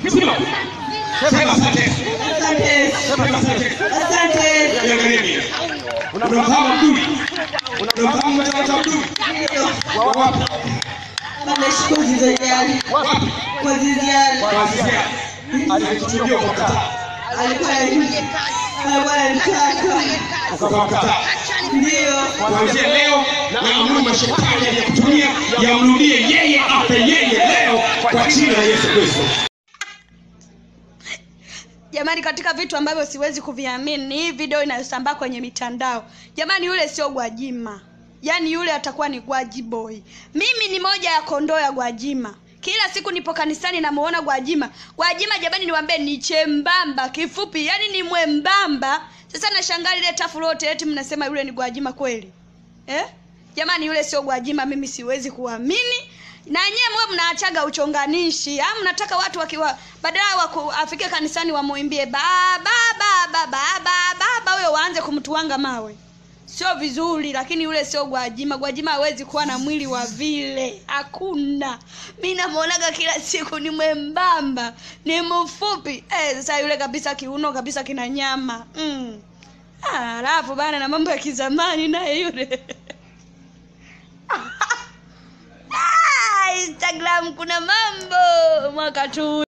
Simama. Sema asante. Asante. Sema asante. Asante. Niangalieni. Unamfahamu Abduli? Unamfahamu mtoto Abduli? Wa wapi? Ameshukuru Ziziani. Wapi? Kwa Ziziani. Kwa Azizia. Alikuchumbia ukakataa. Alikuwa alikuwa anataka. Ukakataa. Ndio. Kuanzia leo naamuru mashetani yaliyokutumia yamrudie yeye, ape yeye leo kwa jina la Yesu Kristo. Jamani, katika vitu ambavyo siwezi kuviamini ni hii video inayosambaa kwenye mitandao. Jamani, yule sio Gwajima, yaani yule atakuwa ni Gwaji boy. Mimi ni moja ya kondoo ya Gwajima. Kila siku nipo kanisani namuona Gwajima. Gwajima jamani, niwaambie ni chembamba, kifupi, yaani ni mwembamba. Sasa nashangaa lile tafu lote, eti mnasema yule ni Gwajima kweli eh? Jamani, yule sio Gwajima, mimi siwezi kuamini na nyewe mwe mnaachaga uchonganishi au mnataka watu wakiwa badala waku afike kanisani wamuimbie baba baba baba baba huyo waanze kumtuanga mawe sio vizuri lakini yule sio gwajima gwajima hawezi kuwa na mwili wa vile hakuna mi namwonaga kila siku ni mwembamba ni mfupi eh, sasa yule kabisa kiuno kabisa kina nyama mm. Ah, alafu bana na mambo ya kizamani naye yule Ah, Instagram kuna mambo mwaka tu